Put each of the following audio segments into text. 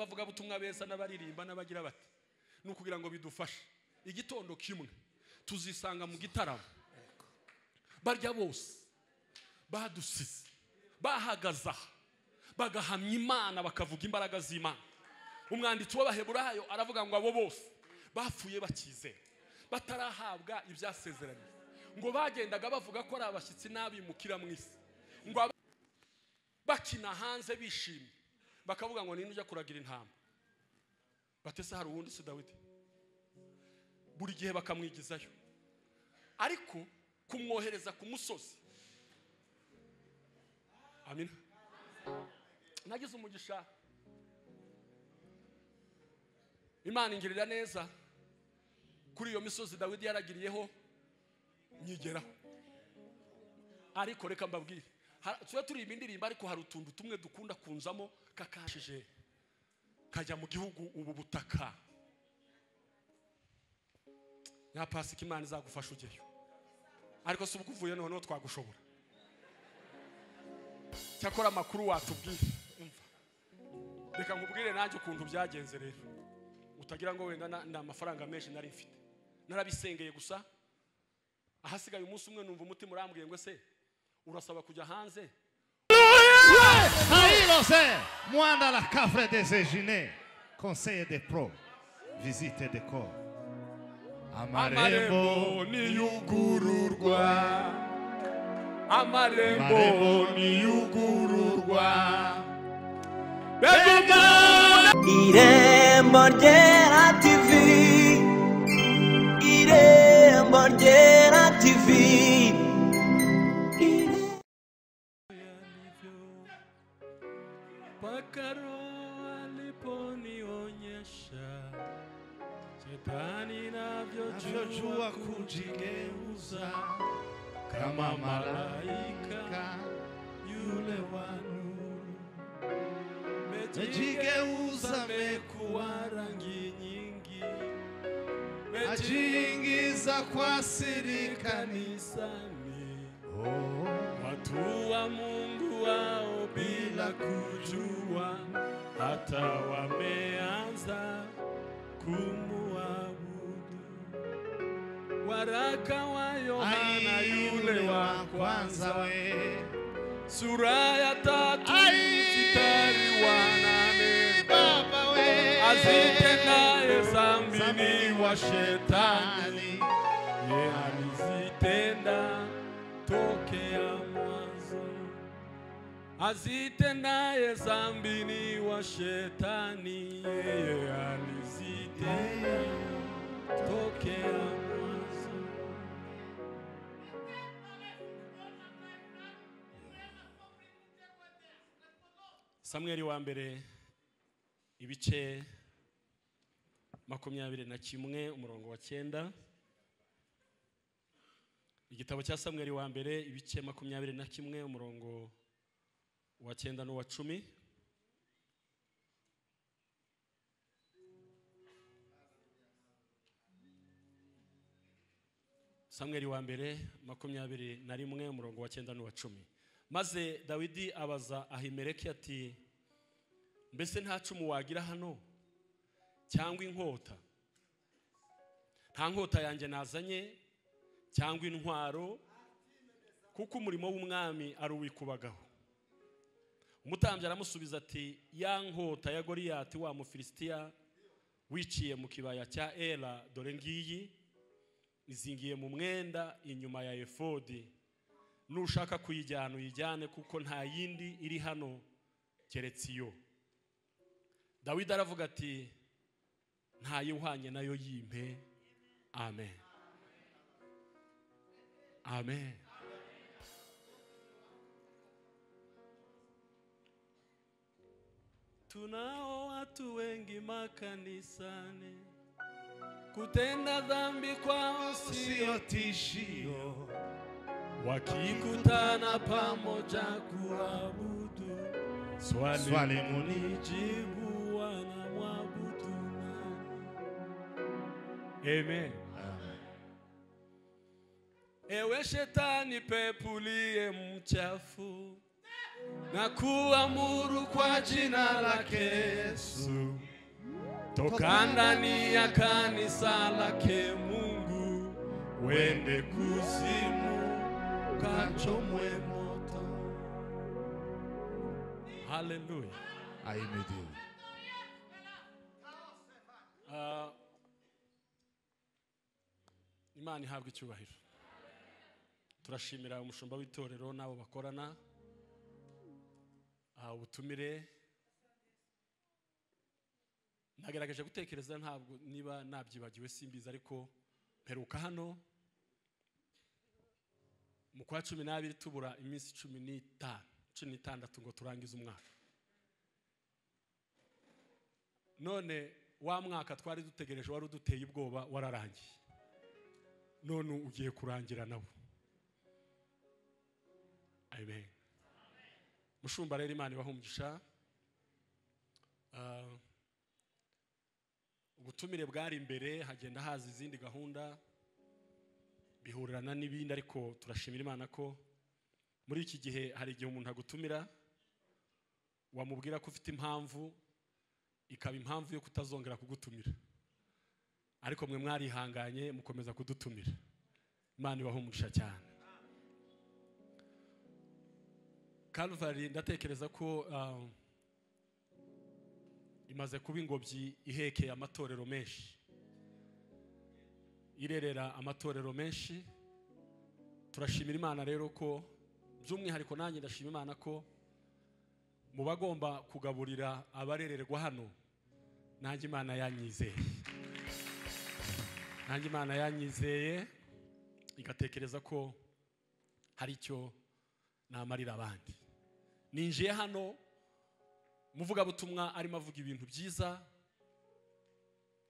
abavugabutumwa beza n'abaririmba n'abagira bati ni ukugira ngo bidufashe igitondo kimwe tuzisanga mu gitaramo barya bose badusize bahagaze aha bagahamya imana bakavuga imbaraga z'imana umwanditsi w'abaheburayo aravuga ngo abo bose bapfuye bakizera batarahabwa ibyasezeranye ngo bagendaga bavuga ko ari abashyitsi n'abimukira mu isi ngo aba- bakina hanze bishimye bakavuga ngo ninde ujya kuragira intama batese hari uwundi si dawidi buri gihe bakamwigizayo ariko kumwohereza ku musozi amina nagize umugisha imana ingirira neza kuri iyo misozi dawidi yaragiriyeho nyigeraho ariko reka mbabwire Har- tuba turirimba indirimbo ariko hari utuntu tumwe dukunda kunzamo kakashije kajya mu gihugu ubu butaka ya pasika imana izagufasha ugeyo ariko si ubwo uvuye noneho twagushobora cyakora amakuru watubwire Umva. reka nkubwire nanjye ukuntu byagenze rero utagira ngo wenda na- ni amafaranga menshi nari mfite narabisengeye gusa ahasigaye umunsi umwe numva umutima urambwiye ngo ese urasaba kujya hanze Haïlosé, Moanda la cafre des Éginés, conseiller des pros, visite des corps. amarembo Amarembo, niyugururwa amarembo Amarembo niyugururwa Irembo ryera TV Irembo ryera TV Irembo mpaka roho aliponionyesha shetani navyojua kujigeuza kama malaika yule wa nuru. Mejigeuza mekuwa rangi nyingi, ajiingiza kwa siri kanisani Oh. watu wa Mungu wao bila kujua, hata wameanza kumuabudu. Waraka wa Yohana Ai, yule wa kwanza we sura ya tatu Ai, mstari wa nane baba we azitendaye dhambi ni Dhambi wa wa shetani ye alizitenda tokea mwanzo. Azitendaye dhambi ni wa shetani, yeye alizitenda tokea mwanzo. Samweli wa mbere ibice makumyabiri na kimwe umurongo wa cyenda igitabo cya samweli wa mbere ibice makumyabiri na kimwe umurongo wa cyenda n'uwa cumi samweli wa mbere makumyabiri na rimwe umurongo wa cyenda n'uwa cumi maze dawidi abaza ahimeleki ati mbese nta cumu wagira hano cyangwa inkota nta nkota yanjye nazanye cyangwa intwaro kuko umurimo w'umwami ari uwikubagaho umutambyi aramusubiza ati ya nkota ya goriyati wa mufilisitiya wiciye mu kibaya cya era dore ngiyi izingiye mu mwenda inyuma ya efodi nushaka kuyijyana uyijyane kuko nta yindi iri hano keretse iyo dawidi aravuga ati ntayihwanye nayo yimpe amen amen tunao watu wengi makanisani kutenda dhambi kwao sio sio tishio wakikutana pamoja kuabudu swali, Swali muni- jibu wanamwabudu nani amen ewe shetani pepuliye mchafu na kuamuru kwa jina lake Yesu, toka ndani ya kanisa lake Mungu, wende kuzimu, kachomwe moto. Haleluya! Aime Dieu. Ah, Imana ihabwa icyubahiro. Turashimira umushumba w'itorero n'abo bakorana ah, ubutumire. Nagerageje gutekereza ntabwo niba nabyibagiwe simbizi ariko mperuka hano mu kwa cumi n'abiri tubura iminsi cumi n'itanu cumi n'itandatu ngo turangize umwaka none wa mwaka twari dutegereje wari uduteye ubwoba wararangiye none ugiye kurangira nawo amen mushumba rero imana ibaha umugisha Ah, ubutumire bwari imbere hagenda haza izindi gahunda bihurirana n'ibindi ariko turashimira imana ko muri iki gihe hari igihe umuntu agutumira wamubwira ko ufite impamvu ikaba impamvu yo kutazongera kugutumira ariko mwe mwarihanganye mukomeza kudutumira imana ibaho umugisha cyane Calvary ndatekereza ko ah, imaze kuba ingobyi ihekeye amatorero menshi irerera amatorero menshi turashimira imana rero ko by'umwihariko nanjye ndashima imana ko mu bagomba kugaburira abarererwa hano nanjye imana yanyizeye nanjye imana yanyizeye igatekereza ko hari icyo namarira abandi ninjiye hano muvugabutumwa arimo avuga ibintu byiza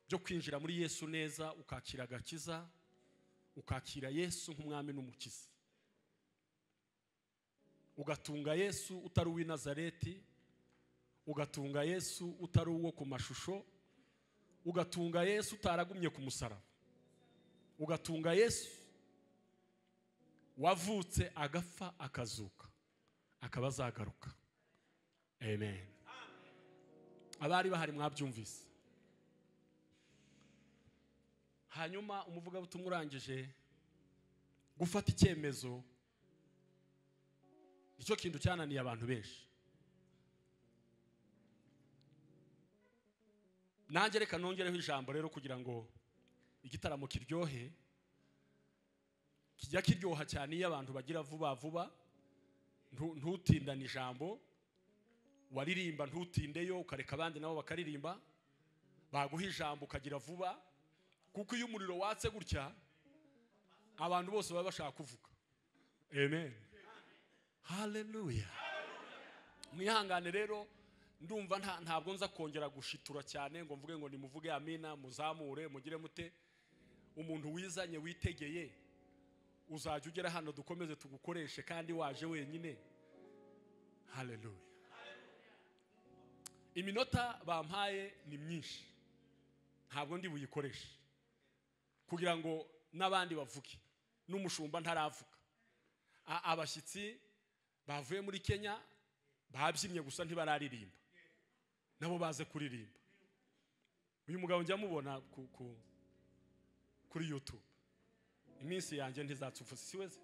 byo kwinjira muri yesu neza ukakira agakiza ukakira yesu nk'umwami n'umukiza ugatunga yesu utari uw'i nazareti ugatunga yesu utari uwo ku mashusho ugatunga yesu utaragumye ku musaraba ugatunga yesu wavutse agapfa akazuka akaba azagaruka amen abari bahari mwabyumvise hanyuma umuvugabutumwa urangije gufata icyemezo nicyo kintu cyananiye abantu benshi nanjye reka nongereho ijambo rero kugira ngo igitaramo kiryohe kijya kiryoha cyane iyo abantu bagira vuba vuba ntu- ntutindane ijambo waririmba ntutindeyo ukareka abandi nabo bakaririmba baguha ijambo ukagira vuba kuko iyo umuriro watse gutya abantu bose baba bashaka kuvuga amen haleluya mwihangane rero ndumva nta- ntabwo nza kongera gushitura cyane ngo mvuge ngo nimuvuge amina muzamure mugire mute umuntu wizanye witegeye uzajya ugera hano dukomeze tugukoreshe kandi waje wenyine haleluya iminota bampaye ni myinshi ntabwo ndi buyikoreshe kugira ngo n'abandi bavuge n'umushumba ntaravuga A- abashyitsi bavuye muri kenya babyinnye gusa ntibararirimba nabo baze kuririmba uyu mugabo njya mubona ku, ku, kuri youtube iminsi yanjye ntizapfa ubusa si we se?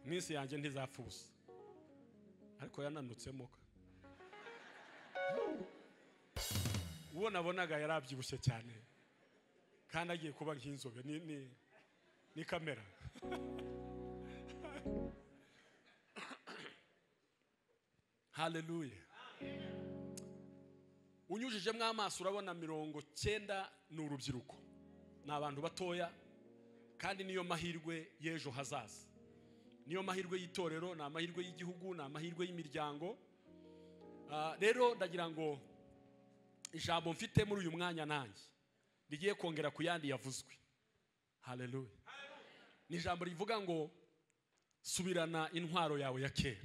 iminsi yanjye ntizapfa ubusa ariko yananutsemo ka uwo nabonaga yari abyibushye cyane kandi agiye kuba nk'inzobe ni, ni, ni kamera haleluya unyujijemo amaso urabona mirongo cyenda ni urubyiruko ni abantu batoya kandi niyo mahirwe y'ejo hazaza niyo mahirwe y'itorero ni amahirwe y'igihugu ni amahirwe y'imiryango Ah, rero ndagira ngo ijambo mfite muri uyu mwanya nanjye rigiye kongera ku yandi yavuzwe haleluya ni ijambo rivuga ngo subirana intwaro yawe ya kera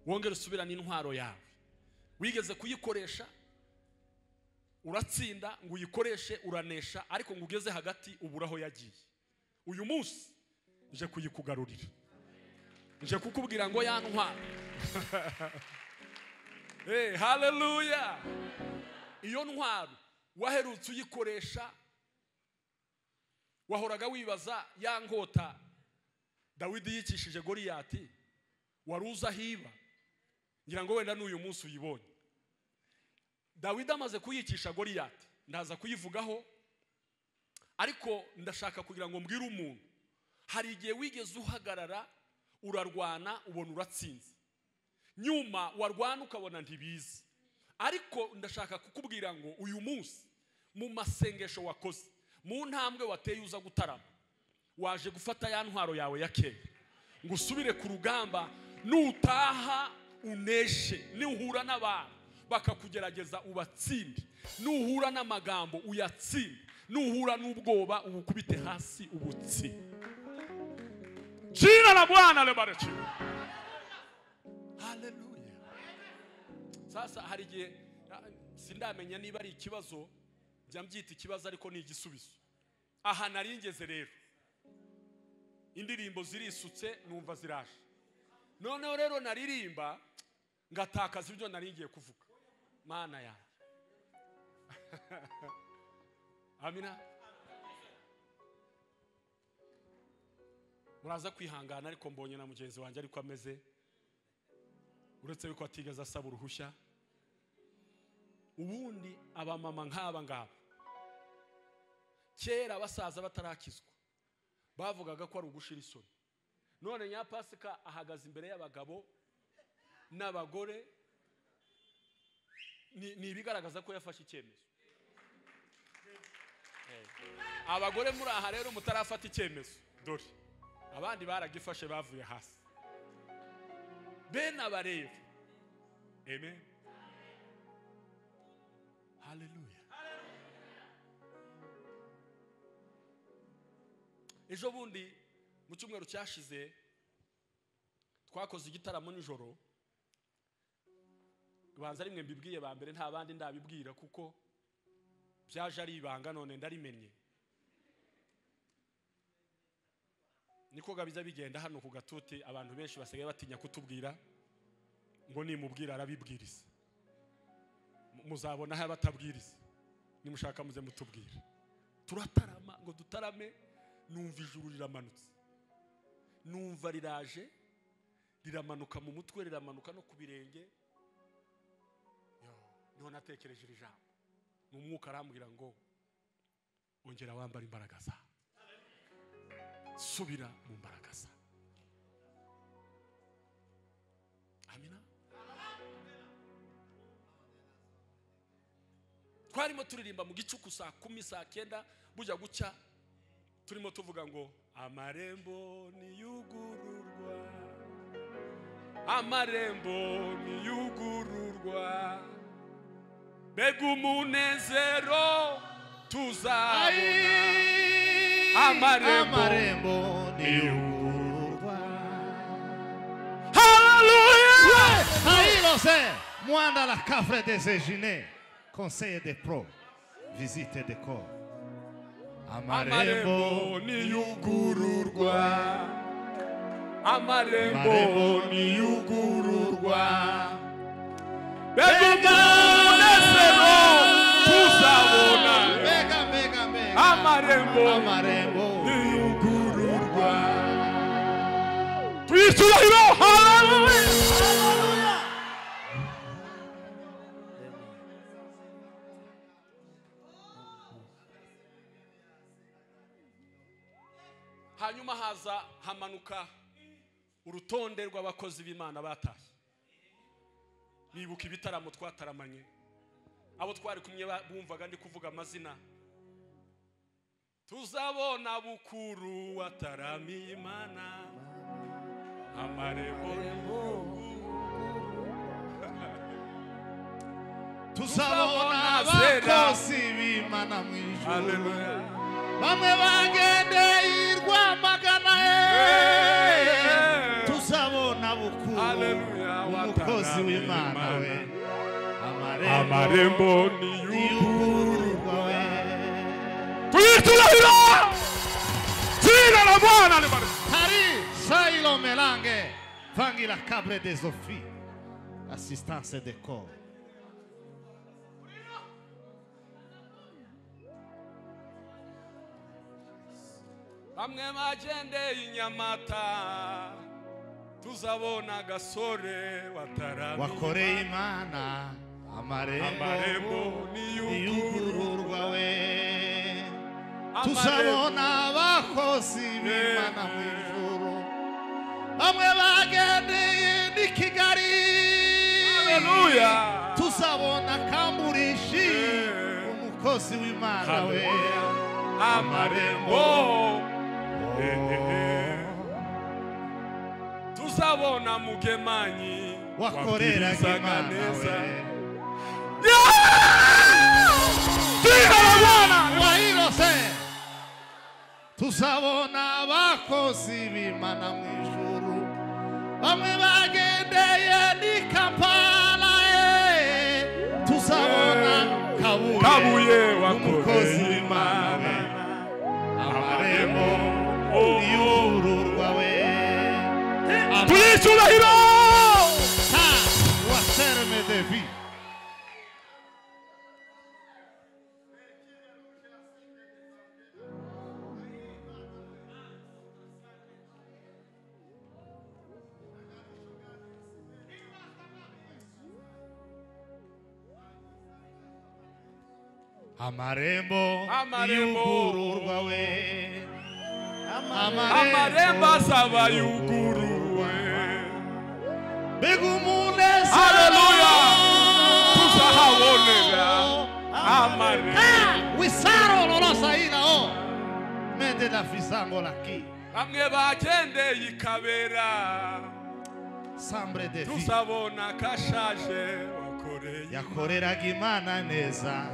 wongere usubirane intwaro yawe wigeze kuyikoresha uratsinda ngo uyikoreshe uranesha ariko ngo ugeze hagati ubura aho yagiye uyu munsi nje kuyikugarurira nje kukubwira ngo yantwara hey, haleluya iyo ntwaro waherutse uyikoresha wahoraga wibaza ya nkota dawidi yicishije goriyati wari uzi aho iba ngira ngo wenda n'uyu munsi uyibonye dawidi amaze kuyicisha goriyati ndaza kuyivugaho ariko ndashaka kugira ngo mbwire umuntu hari igihe wigeze uhagarara urarwana ubona uratsinze nyuma warwana ukabona ntibizi ariko ndashaka kukubwira ngo uyu munsi mu masengesho wakoze mu ntambwe wateye uza gutarama waje gufata ya ntwaro yawe ya kera ngo usubire ku rugamba nutaha uneshe nuhura n'abantu bakakugerageza ubatsinde nuhura n'amagambo uyatsinde nuhura n'ubwoba ubukubite hasi ubutsinde jina la bwana libarikiwe haleluya sasa hari igihe ah, sindamenya niba ari ikibazo njya mbyita ikibazo ariko ni igisubizo aha nari ngeze rero indirimbo zirisutse numva ziraje noneho rero naririmba ngatakaza ibyo nari ngiye kuvuga mana yanjye amina muraza kwihangana ariko mbonye na mugenzi wanjye ariko ameze uretse yuko atigeze asaba uruhushya ubundi abamama nk'aba ngaba kera abasaza batarakizwa bavugaga ko ari ugushira isoni none nyapasika ahagaze imbere y'abagabo n'abagore ni ni ibigaragaza ko yafashe icyemezo Eh. abagore muri aha rero mutarafata icyemezo dore abandi baragifashe bavuye hasi bene abareba amen haleluya ejo bundi mu cyumweru cyashize twakoze igitaramo nijoro ubanza rimwe mbibwiye ba mbere nta bandi ndabibwira kuko byaje ari ibanga none ndarimenye niko gabiza bigenda hano ku gatuti abantu benshi basigaye batinya kutubwira ngo nimubwira arabibwiriza Mu- muzabona aho abatabwiriza nimushaka muze mutubwira turatarama ngo dutarame numva ijuru riramanutse numva riraje riramanuka mu mutwe riramanuka no ku birenge Yo, niho natekereje iri jambo ni umwuka arambwira ngo ongera wambara imbaraga zawe subira mu mbaraga zawe amina twarimo turirimba mu gicuku saa kumi saa kenda bujya gucya turimo tuvuga ngo amarembo niyugururwa amarembo niyugururwa mbega umunezero tuzabona Amarembo. amarembo niyugururwa Hallelujah! ailose mwanda la kafre desejine conseille des pros visite des corps amarembo amarembo niyugururwa amarembo Amarembo niyugururwa mbega umunezero tuzabona Mega, mega, mega. amarembo amarembo niyugururwa tuyicubahiro haleluya hanyuma haza hamanuka urutonde rw'abakozi b'imana batashye nibuka ibitaramo twataramanye abo twari kumwe ba- bumvaga ndi kuvuga amazina tuzabona bukuru wataramiye imana amarembo tuzabona abakozi b'imana mu ijuru haleluya bamwe bagendeye i rwamagana Yeah. ye tuzabona bukuru Haleluya, umukozi wataramiye w'imana Imana. we amarembo niyugururwa y'ubugururwa we tuyicurahira jina la bwana libariki hari sayiro melange Vangue la cabre des offices. Assistance des corps. bamwe bagendeye inyamata tuzabona agasore wakoreye wataramiye imana amarembo Amarembo niyugururwa niyugururwa we tuzabona abakozi b'imana mu ijuru bamwe bagendeye ni kigali Haleluya. tuzabona kamburishi Yeah. umukozi w'imana we Haleluya. amarembo Eh, eh, eh. tuzabona mugemanyi wakoreraga wabwirizaga imana neza we Yeah! wahirose tuzabona abakozi b'imana mu ijuru bamwe bagendeye ni kampala eh. tuzabona kabuye, kabuye umukozi wakoze w'imana imana amarembo y'ururwa we turicurahiro Ta wa serme de vie amarembo Amarembo. y'ugururwa we amarembo azaba yuguruwe mbega umunezero Haleluya. tuzahabonera amarembo wisaro lolosa ilao mende la fisango laki bamwe bagendeye i kabera sambre de fi tuzabona akashaje wakoreye yakoreraga imana neza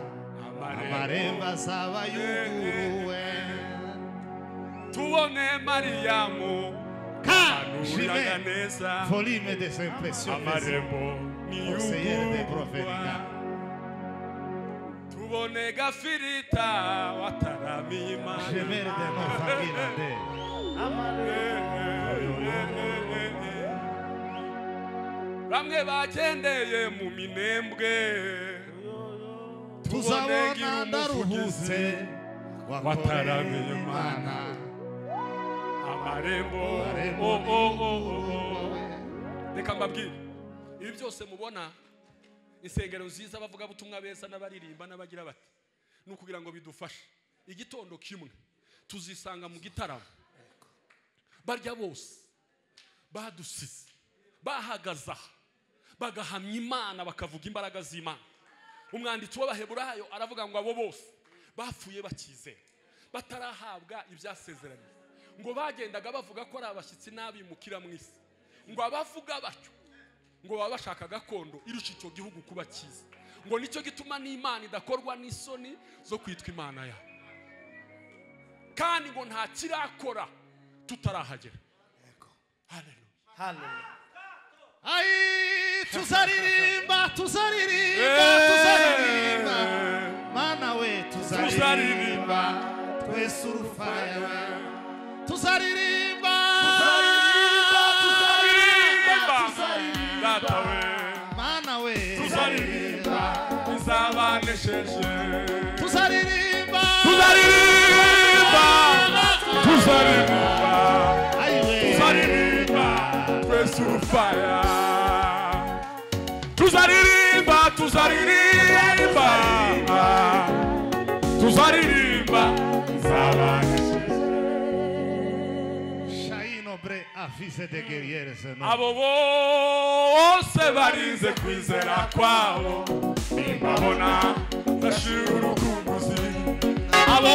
amarembo azaba yuguruwe tubone mariyamu ka anuraga jime neza volime des impressions amarembo Conseillère des niyugururwa prophètes. tubone gafirita wataramiye gemere imana de nos familles landais bamwe bagendeye mu minembwe tubone tuzabona gira umuvugizi ndaruhutse wakoreraga imana amarembo amarembo oh, oh, oh, oh, oh. y'ururwa we. reka mbabwire ibi byose mubona insengero nziza abavugabutumwa beza n'abaririmba n'abagira bati ni ukugira ngo bidufashe igitondo kimwe tuzisanga mu gitaramo barya bose badusize bahagaze aha bagahamya imana bakavuga imbaraga z'imana umwanditsi w'abaheburayo aravuga ngo abo bose bapfuye bakizera batarahabwa ibyasezeranye ngo bagendaga bavuga ko ari abashyitsi n'abimukira mu isi ngo abavuga batyo ngo baba bashaka gakondo irusha icyo gihugu kuba cyiza ngo nicyo gituma n'imana idakorwa n'isoni zo kwitwa imana yabo kandi ngo nta kirakora tutarahagera Hallelujah. Ai, tuzaririmba, tuzaririmba, tuzaririmba. Eh, Mana we, tuzaririmba, twese urufaya we. Tuzaririmba, tuzaririmba, tuzaririmba. Data we Mana we, tuzaririmba izabanesheje tuzaririmba, tuzaririmba tuzaririmba Ai we, tuzaririmba twese urufaya tuzaririmba tuzaririmba tuzaririmba Shaino bre avise de guerriere se no. abo bose barinze kwizera kwabo nimbabona ndashira urukumbuzi abo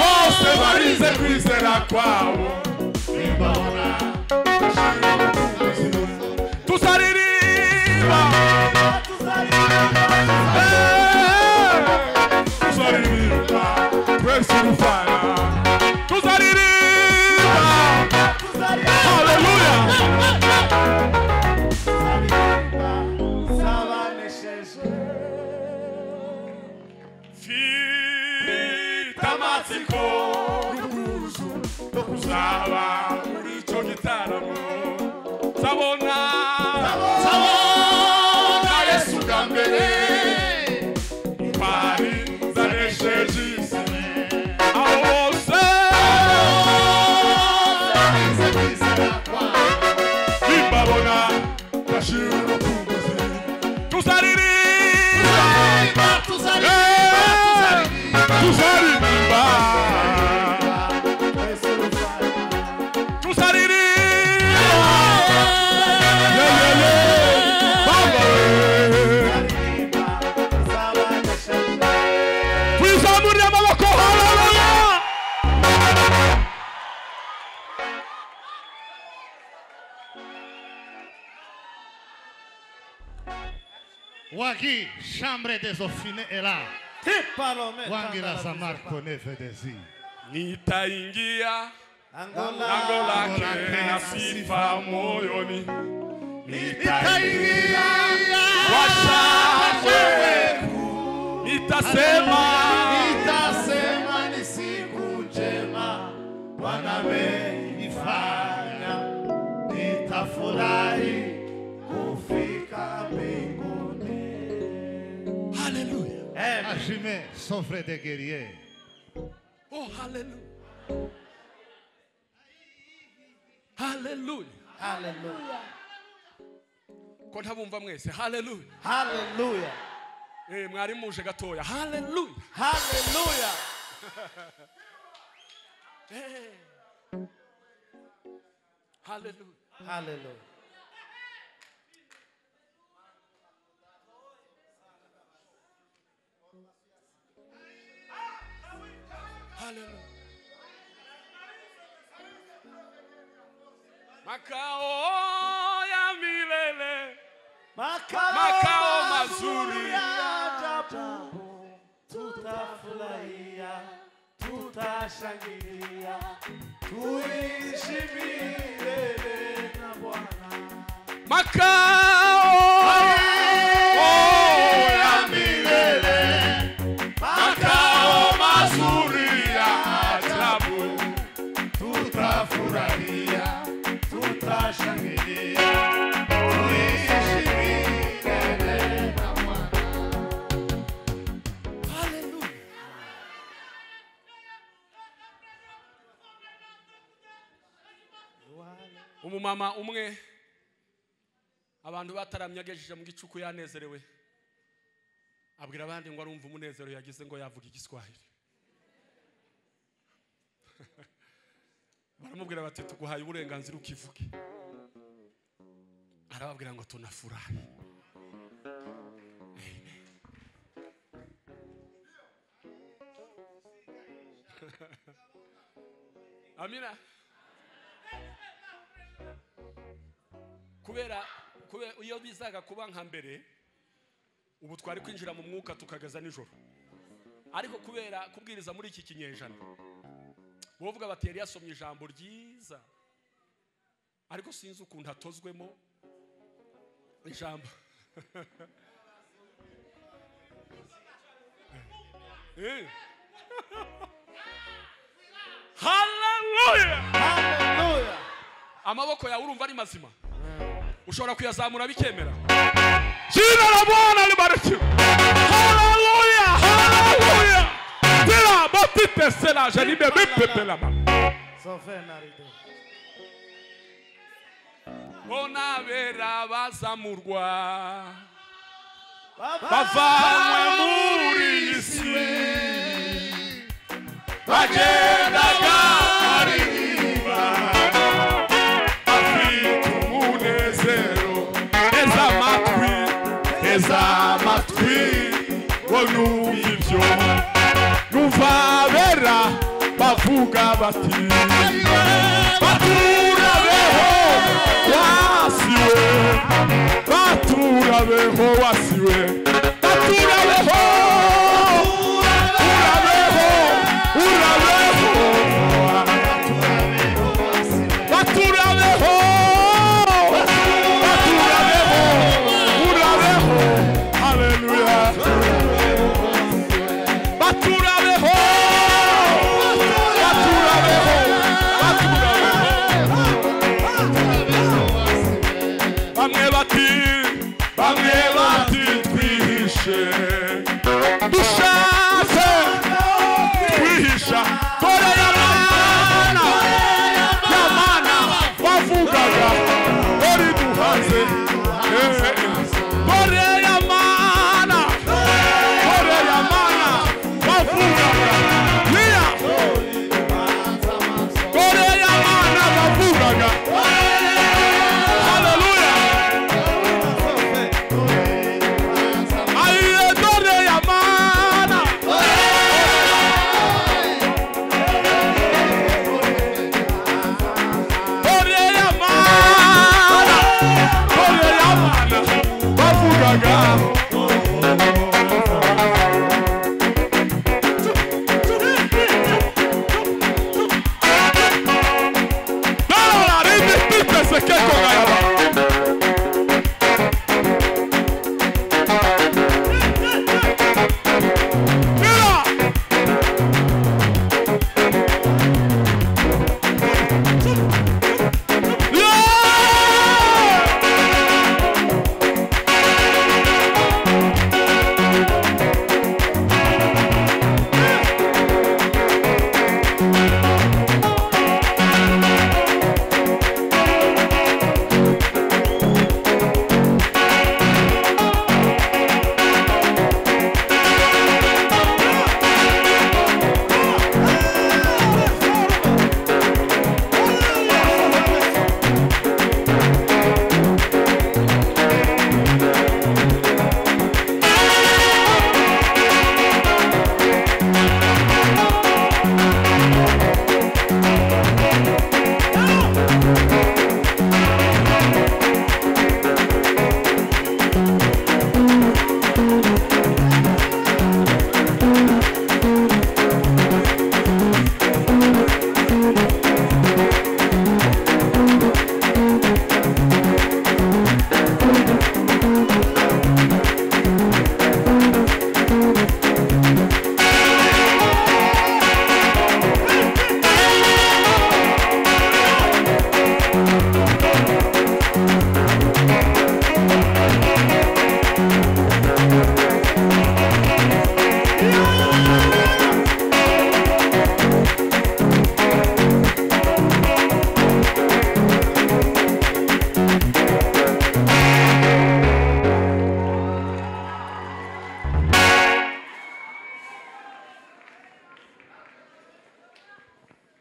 bose bose barinze kwizera kwabo nimbabona ndashira urukumbuzi tuzaririmba Eh, tuzaririmba twese urufana tuzaririmba Hallelujah. Fita amatsiko n'ubwuzu no kuzaba muri icyo gitabo tuzaririmba tuzaririmba tuzaririmba twizamurire amaboko haleluya Wagi, chambre des offines est là. Tipalome Wangi tanda la la zamar bizepa. kone fedezi. nitaingia Angola lango lake lake na sifa moyoni Nitaingia kwa shangwe nitasema nitasema ni siku njema Bwana amenifanya, nitafurahi kufika mbinguni. haleluya Ajime, son frère de guerrier. Oh, hallelujah. Hallelujah. Hallelujah. ko ntabumva mwese haleluya Hallelujah. Eh, mwari muje gatoya haleluya Hallelujah. haleluya Hallelujah. haleluya makao ya milele Makao, Makao mazuri. ya ajabu. Tutafurahia, tutashangilia, tuishi milele na Bwana. makao ya milele, makao mazuri ya ajabu tutafurahia, tutashangilia, tuishi milele na Bwana. haleluya umumama umwe abantu bataramye agejeje mu gicuku yanezerewe abwira abandi ngo arumva umunezero yagize ngo yavuga igiswahili baramubwira bati tuguhaye uburenganzira ukivuge arababwira ngo tunafurahi amina kubera kubera iyo bizaga kuba nka mbere ubu twari kwinjira mu mwuka tukagaza nijoro ariko kubera kubwiriza muri iki kinyejana bavuga bati yari yasomye ijambo ryiza ariko sinzi ukuntu atozwemo ijambo Eh. Hallelujah! Hallelujah. amaboko yawe urumva ari mazima ushobora kuyazamura bikemera Jina la Bwana libarikiwe. Haleluya, haleluya. Tena batite sela janime bipepe la mama. Sofena rido. bona bera bazamurwa Bavanywe muri iyi si. Bagendaga aririmba. Afite umunezero. Teza amatwi, teza amatwi. Ngo numva ibyo. Numva abera bavuga bati. Baturabeho wasiwe. baturabeho wasiwe baturabeho urabeho urabeho baturabeho baturabeho urabeho haleluya baturabeho baturabeho baturabeho bamwe bati bamwe bati twihishe dushatse twihisha kore ya mana ya mana bavugaga ori duhaze Eh, eh. kore ya mana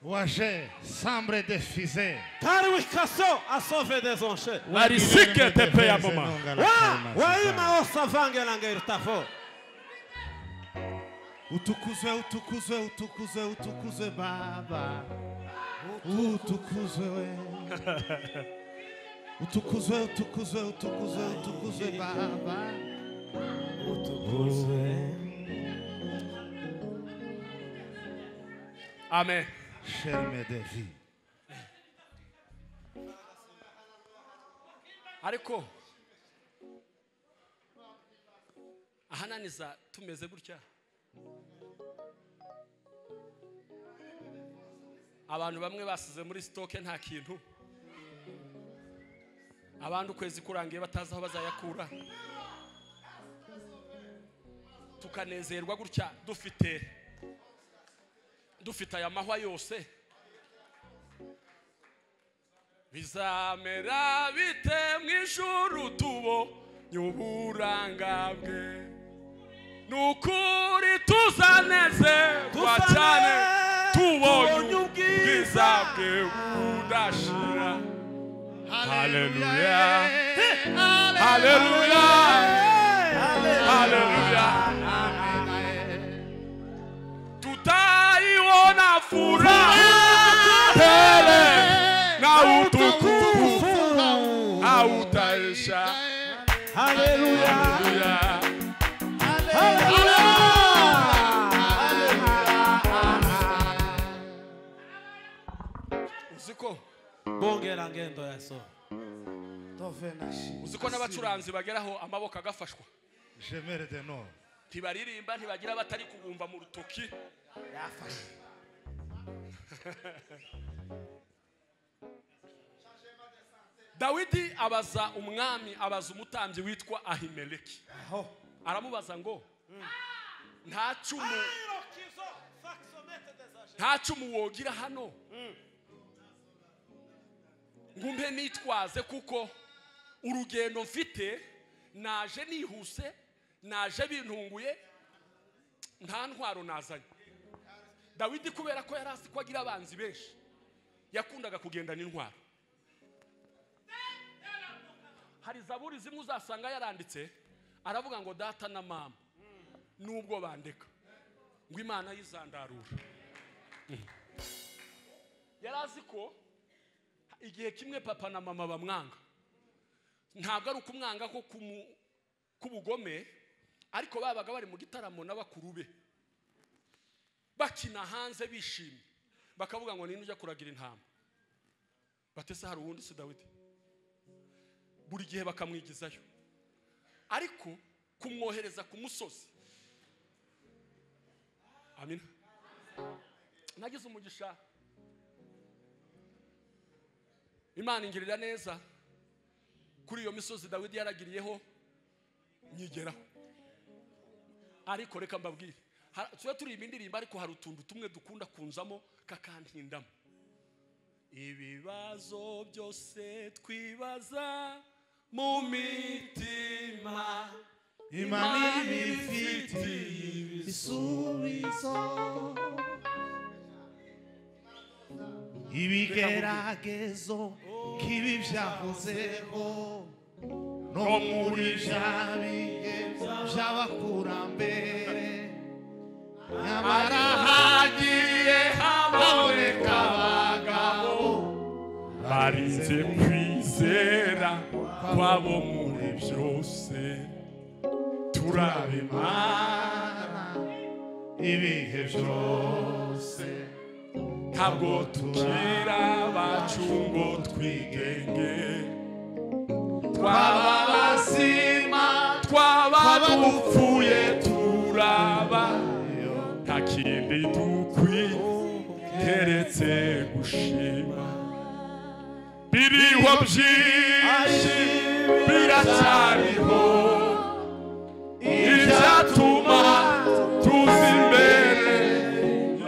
waje sambre defize tarwikaso asove dezonshe barisike tepe ya moma waima osavangelanga irtafo utukuzwe utukuzwe utukuzwe utukuzwe baba utukuzwe we utukuzwe utukuzwe utukuzwe utukuzwe baba amen sherme de vie ariko ahananiza tumeze gutya abantu bamwe basize muri sitoke nta kintu abandi ukwezi kurangiye batazi aho bazayakura tukanezerwa gutya dufite dufite aya mahwa yose bizamera bite mu ijuru tubonye uburanga bwe ni ukuri tuzanezerwa cyane tubonye ubwiza bwe budashira haleluya haleluya haleluya tutaiona furaha tele na utukufu hautaisha haleluya haleluya uziko bongera ngendo yaso tove nashi uziko n'abacuranzi bageraho amaboko agafashwa jemere de nord ntibaririmba ntibagira batari kubumva mu rutoki yafashe dawidi abaza umwami abaza umutambyi witwa ahimeleki aho aramubaza ngo nta cumu nta cumu wogira hano ngumbe nitwaze kuko urugendo mfite naje nihuse naje bintunguye nta ntwaro nazanye dawidi kubera ko yari azi ko agira abanzi benshi yakundaga kugenda n'intwaro hari zaburi zimwe uzasanga yaranditse aravuga ngo data na mama nubwo bandeka ngo imana yizandarura yari azi ko igihe kimwe papa na mama bamwanga ntabwo ari ukumwanga ko kumu- k'ubugome ariko babaga bari mu gitaramo n'abakuru be bakina hanze bishimye bakavuga ngo ninde ujya kuragira intama batese hari uwundi si dawidi buri gihe bakamwigizayo ariko kumwohereza ku musozi amina nagize umugisha imana ingirira neza kuri iyo misozi dawidi yaragiriyeho nyigeraho ariko reka mbabwire Ha- tujya turirimba indirimbo ariko hari utuntu tumwe dukunda kunzamo kakantindamo ibibazo byose twibaza mu mitima imana ibifitiye ibisubizo ibigeragezo nk'ibi byahozeho no muri bya bihe by'abakurambere nyamara hagiye haboneka abagabo barinze kwizera kwabo muri byose turabima Imana ibihe byose ntabwo tukira abacu ngo twigenge twaba ababazima twaba dupfuye turaba nta kindi dukwi keretse gushima biriho byinshi biracyariho ibyatuma tuzi imbere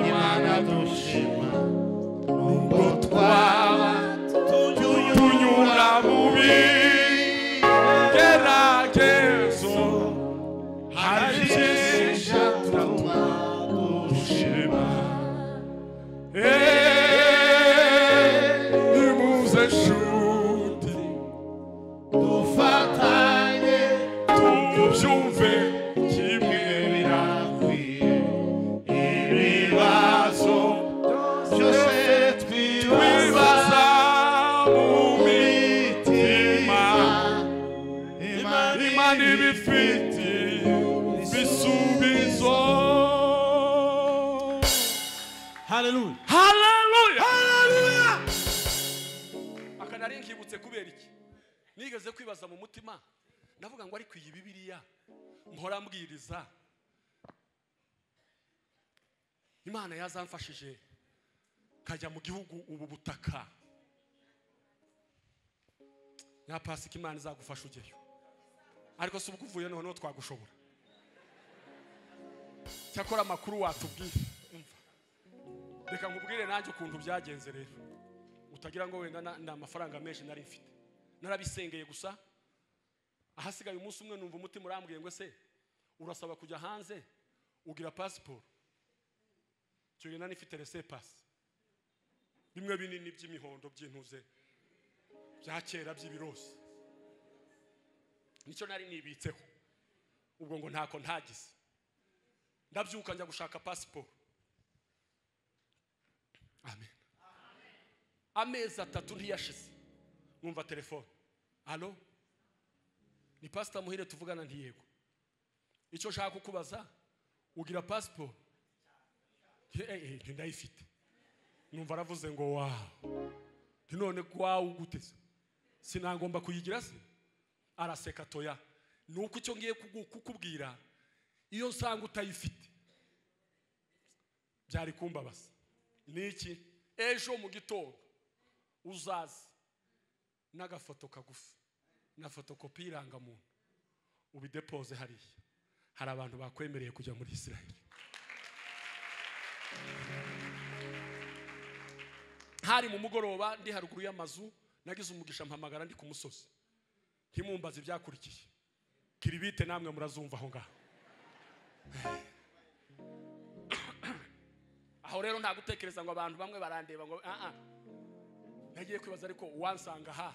imana dushima nubwo twaba tunyura mu bigeragezo hari byinshi ijatuma dushima eee wigeze kwibaza mu mutima ndavuga ngo ariko iyi bibiriya mpora mbwiriza imana yazamfashije nkajya mu gihugu ubu butaka nka pasika imana izagufasha ujyayo ariko si ubwo uvuye noneho twagushobora cyakora amakuru watubwire Umva. reka nkubwire nanjye ukuntu byagenze rero utagira ngo wenda na- ni amafaranga menshi nari mfite narabisengeye gusa ahasigaye umunsi umwe numva umutima urambwiye ngo se urasaba kujya hanze ugira pasiporo icyo gihe nari mfite rese pasi bimwe binini by'imihondo by'intuze bya kera by'ibirosi nicyo nari nibitseho ubwo ngo ntako ntagize ndabyuka njya gushaka pasiporo amen amezi atatu ntiyashize numva telefone alo ni pasita muhire tuvugana ntiyego icyo nshaka kukubaza ugira pasiporo Eh, eh, ntindayifite numva aravuze ngo wawu nti none gwawu guteze sinagomba kuyigira se araseka toya ni uko icyo ngiye kugu- kukubwira iyo nsanga utayifite byari kumbabaza ni iki ejo mu gitondo uzaze n'agafoto kagufi na fotokopi y'irangamuntu ubidepoze hariya hari abantu bakwemereye kujya muri israel hari mu mugoroba ndi haruguru y'amazu nagize umugisha mpamagara ndi ku musozi ntimumbaze ibyakurikiye kiribite namwe murazumva aho ngaho aho rero nta gutekereza ngo abantu bamwe barandeba ngo ah ah nagiye kwibaza ariko uwansanga aha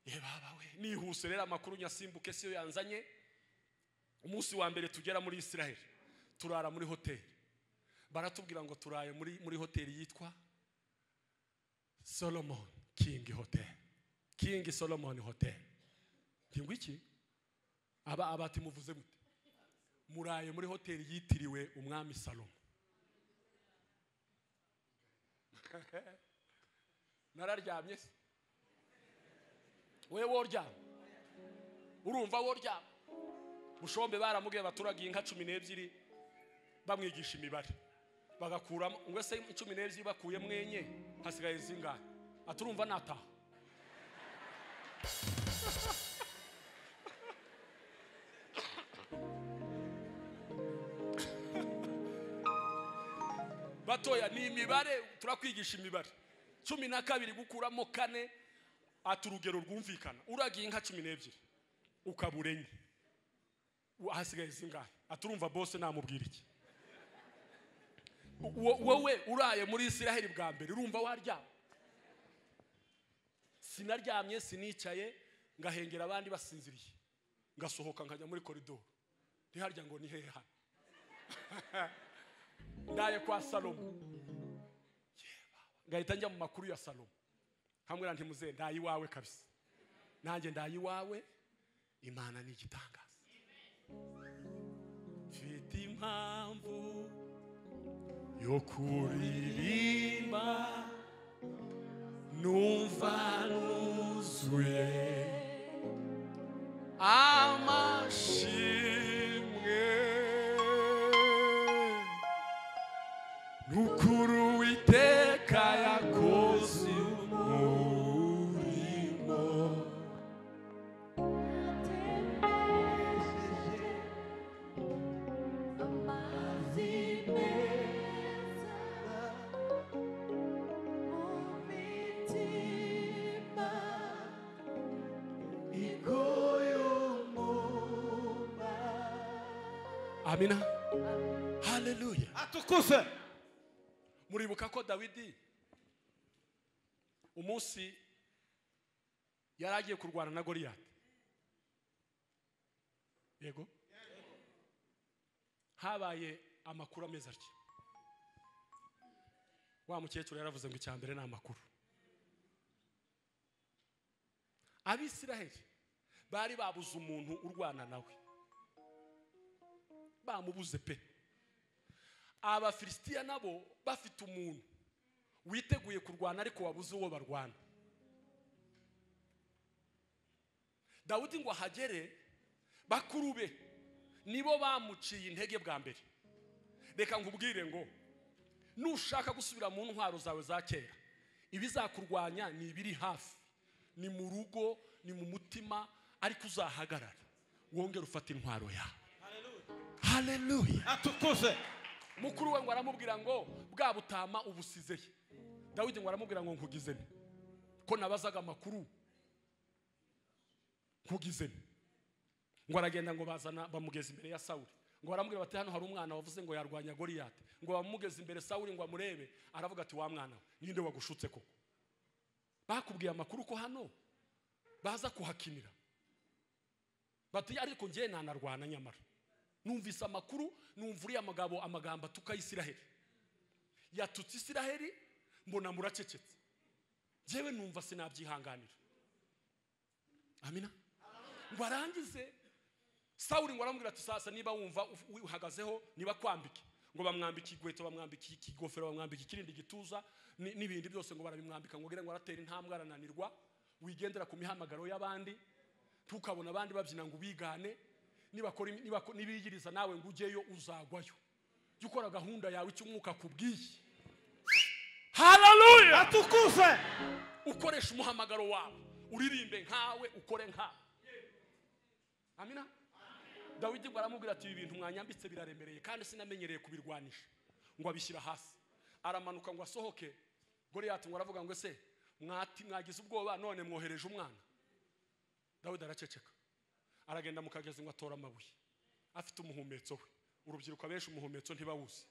ye baba we nihuse rero amakuru nyasimbuke siyo yanzanye umunsi wa mbere tugera muri israel turara muri hoteli baratubwira ngo turaye muri muri hoteli yitwa solomon king hotel king solomon hotel ngingo iki aba abati muvuze gute muraye muri hoteli yitiriwe umwami salomo nararyamye se we woryama urumva woryama bushombe baramubwiye abaturagiye inka cumi n'ebyiri bamwigisha imibare bagakuramo ngo se cumi n'ebyiri bakuye mwenye hasigaye zingahe aturumva nataha batoya ni imibare turakwigisha imibare cumi na kabiri gukuramo kane ati urugero rwumvikana uragiye inka cumi n'ebyiri ukabura enye hasigaye zingahe aturumva bose namubwira iki wo- wowe uraye muri israheli bwa mbere urumva waryama sinaryamye sinicaye ngahengera abandi basinziriye ngasohoka nkajya muri koridoro ntiharya ngo ni hehe hano ndaye kwa salomo Yeba. ngahita njya mu makuru ya salomo hamwe na ntimuze ndaye iwawe kabisa nanjye ndaye iwawe imana ni igitangaza mfite impamvu yo kuririmba numva nuzuye amashimwe n'ukuri uwiteka yakoze umurimo amina haleluya atukuse muribuka ko dawidi umunsi yari agiye kurwana na goriyati yego habaye amakuru ameze atya wa mukecuru yaravuze ngo icya mbere ni amakuru abisiraheli bari babuze umuntu urwana nawe bamubuze pe abafilisitiya nabo bafite umuntu witeguye kurwana ariko wabuze uwo barwana dawudi ngo ahagere bakuru be nibo bamuciye intege bwa mbere reka nkubwire ngo nushaka gusubira mu ntwaro zawe za kera ibizakurwanya ni ibiri hafi ni mu rugo ni mu mutima ariko uzahagarara wongere ufate intwaro yawe haleluya atukuze mukuru we ngo aramubwira ngo bwa butama ubusizeye dawidi ngo aramubwira ngo nkugize nte ko nabazaga amakuru nkugize nte ngo aragenda ngo bazana bamugeza imbere ya sawuli ngo baramubwira bati hano hari umwana wavuze ngo yarwanya goriyati ngo bamugeze imbere sawuli ngo amurebe aravuga ati wa mwana we ninde wagushutse koko bakubwiye amakuru ko hano baza kuhakinira bati ariko ngewe nanarwana nyamara numvise amakuru numva uriya mugabo amagambo atuka y'isiraheli yatutse isiraheli mbona muracecetse ngewe numva sinabyihanganira amina ngo arangize sawuri ngo aramubwira ati sasa niba wumva uf- uhagazeho niba kwambike ngo bamwambike igweto bamwambike ikigofero bamwambike ikirindi gituza ni- n'ibindi byose ngo barabimwambika ngo ugira ngo aratera intambwe arananirwa wigendera ku mihamagaro y'abandi ntukabona abandi babyina ngo ubigane nibakora imi- nibako- nibiyiriza nawe ngo ujyeyo uzagwayo jya ukora gahunda yawe icyo umwuka akubwiye hararuya atukuze ukoresha umuhamagaro wawe uririmbe nkawe ukore nkawe amina dawidi ngo aramubwira ati ibi bintu mwanyambitse biraremereye kandi sinamenyereye kubirwanisha ngo abishyira hasi aramanuka ngo asohoke goriyati ngo aravuga ngo ese mwati mwagize ubwoba none mwohereje umwana dawidi araceceka aragenda mu kagezi ngo atore amabuye afite umuhumetso we urubyiruko abenshi umuhumetso ntibawuzi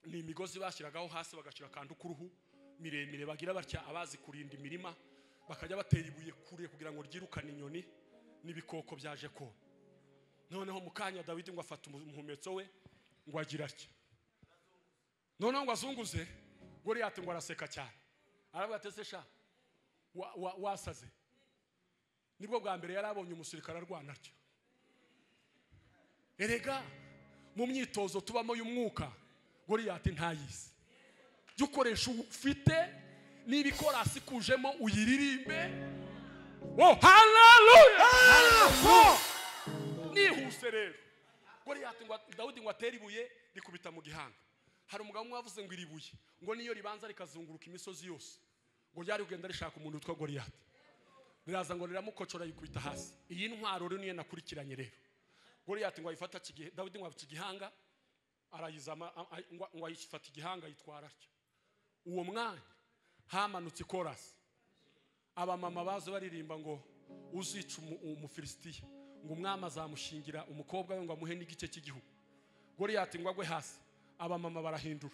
ni imigozi bashyiragaho hasi bagashyira akantu k'uruhu miremire bagira batya abazi kurinda imirima bakajya batera ibuye kure kugira ngo ryirukane inyoni n'ibikoko byaje kona noneho mu kanya dawidi ngo afata umu- umuhumetso we ngo agira atya noneho ngo azunguze goriyati ngo araseka cyane aravuga ati ese sha wa- wa- wasaze nibwo bwa mbere yari abonye umusirikare arwana atyo erega mu myitozo tubamo y'umwuka goriyati ntayizi jya ukoresha uwo ufite niba ikorasi ikujemo uyiririmbe wo hararuya nihuse rero goriyati ngo dawudi ngo atere ibuye rikubita mu gihanga hari umugabo umwe wavuze ngo iri buye ngo niyo ribanza rikazunguruka imisozi yose ngo ryari kugenda rishaka umuntu witwa goriyati riraza ngo riramukocora yikubita hasi iyi ntwaro rero niyo nakurikiranye rero goriyati ngo ayifata kigihe dawidi ngo abica igihanga arayizama a- a- ngo- ngo ayifata igihanga ayitwara atyo uwo mwanya hamanutse ikorasi abamama baza baririmba ngo uzica umu- umufilisitiya ngo umwami azamushingira umukobwa we ngo amuhe n'igice cy'igihugu goriyati ngo agwe hasi abamama barahindura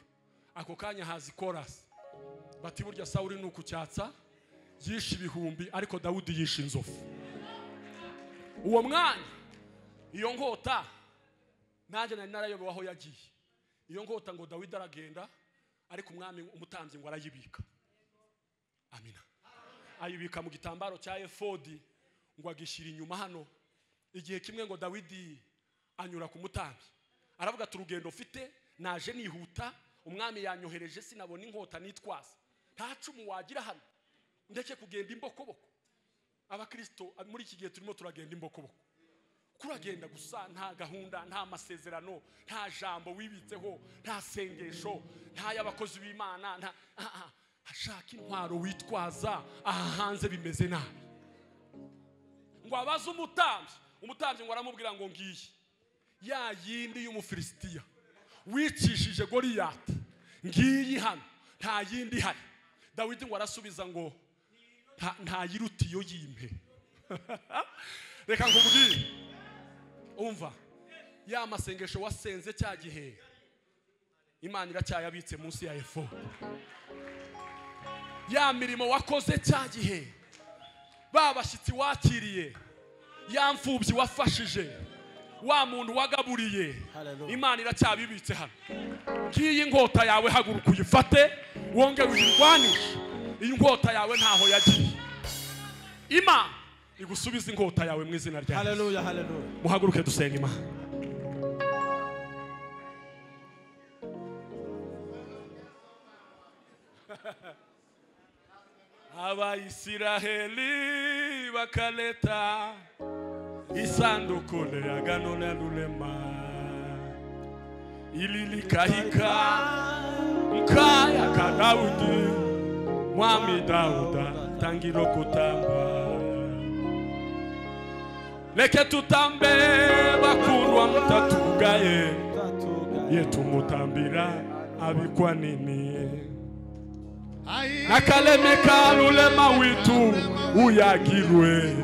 ako kanya haza ikorasi bati burya sawuri ni ukucyatsa yishe ibihumbi ariko dawudi yishe inzovu uwo mwanya iyo nkota nanjye nari narayobewe aho yagiye iyo nkota ngo dawidi aragenda ariko umwami umutambyi ngo arayibika amina ayibika mu gitambaro cya efodi ngo agishyira inyuma hano igihe kimwe ngo dawidi anyura ku mutambyi aravuga ati urugendo mfite naje nihuta umwami yanyohereje sinabona inkota nitwaza nta cumu wagira hano ndeke kugenda imbokoboko abakirisito muri iki gihe turimo turagenda imbokoboko kuragenda gusa nta gahunda nta masezerano nta jambo wibitseho nta sengesho nta y'abakozi b'imana nta ah, ah, hashaka intwaro witwaza aha hanze bimeze nabi ngo abaze umutambyi umutambyi ngo aramubwira ngo ngiyi ya yindi y'umufilisitiya wicishije goriyati ngiyi hano nta yindi ihari dawidi ngo arasubiza ngo "Nta- nta yiruta iyo yimpe reka nkubwire umva ya masengesho wasenze cya gihe imana iracyayabitse munsi ya efodi ya mirimo wakoze cya gihe ba bashyitsi wakiriye ya mfubyi wafashije wa muntu wagaburiye Hallelujah. imana iracyabibitse hano ngiyi nkota yawe haguruka uyifate wongere uyirwanishe iyi nkota yawe ntaho yagiye imana igusubize inkota yawe mu izina rya Yesu. haleluya haleluya muhaguruke dusenga imana abayisiraheli bakaleta isanduku la agano la rurema ililikahika mkaya ka daudi mwami dauda tangiro kutamba leke tutambe bakundwa mutatugaye ye tumutambira abikwa nini nakaleme ka lulema witu uyagirwe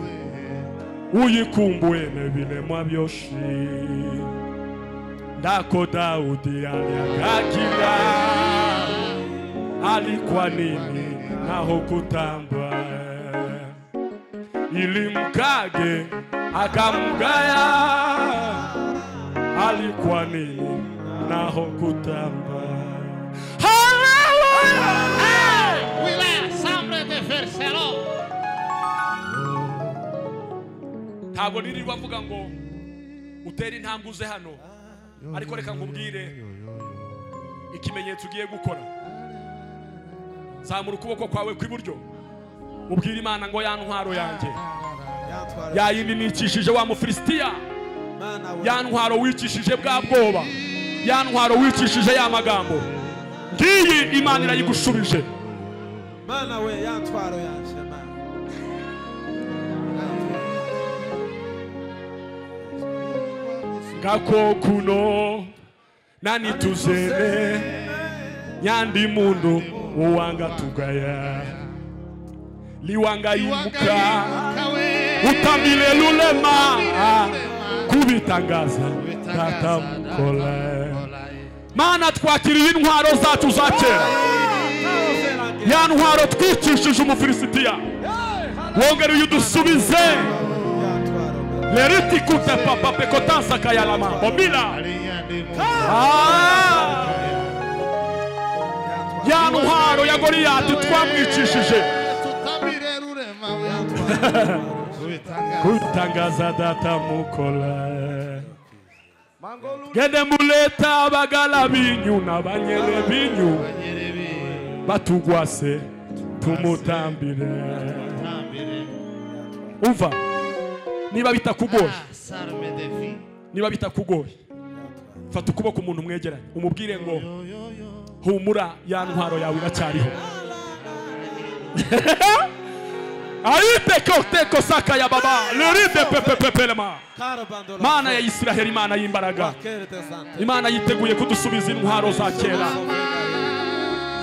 uyikumbwe nebilemwa byoshi ndako daudi aliagakira alikuwa nini naho kutamba ilimkage akamgaya alikuwa nini naho kutamba Hallelujah! Oui, là, semble de faire cela. ntabwo nirirwa mvuga ngo utere intambwe uze hano ariko reka nkubwire ikimenyetso ugiye gukora zamura ukuboko kwawe kw'iburyo ubwire imana ngo ya ntwaro yanjye Yantwara. yayindi nikishije wa mufilisitiya Mana we. ya ntwaro wicishije bwa bwoba ya ntwaro wicishije ya magambo ngiyi imana irayigushubije Mana we. Yantwaro yanjye. Mana. gako kuno nani tuzere nyandi mundu uwanga tugaya liwanga imuka utambile lulema kubitangaza tata mukole mana twakiriye intwaro zacu za kera ya ntwaro twicishije umufilisitiya wongere uyidusubize Yantwaro. Mana. leriti kute papa pekotansa kayalama bomila Ah! ya ntwaro ya goriyati twamwicishije kutangaza data mukola gende muleta abagala binyu n'abanyere binyu batugwase tumutambire umva niba bitakugoye niba bitakugoye fata ukuboko umuntu mwegeranye umubwire ngo humura ya ntwaro yawe iracyariho ayitekoteko saka ya baba liride pepepepelema Karabando. mana ya isiraheli imana y'imbaraga Kerete sante. imana yiteguye kudusubiza intwaro za kera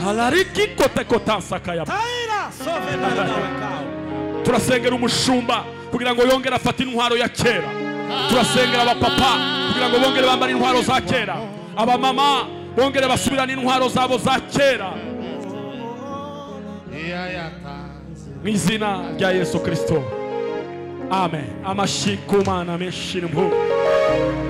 halarikikotekotansaka ya Taira. Sove Mana we kawe. turasengera umushumba kugira ngo yongere afate intwaro ya kera turasengera abapapa kugira ngo bongere bambare intwaro za kera abamama bongere basubirane intwaro zabo za kera mu izina rya yesu kirisito amen amashyi ku mana menshi ni mpu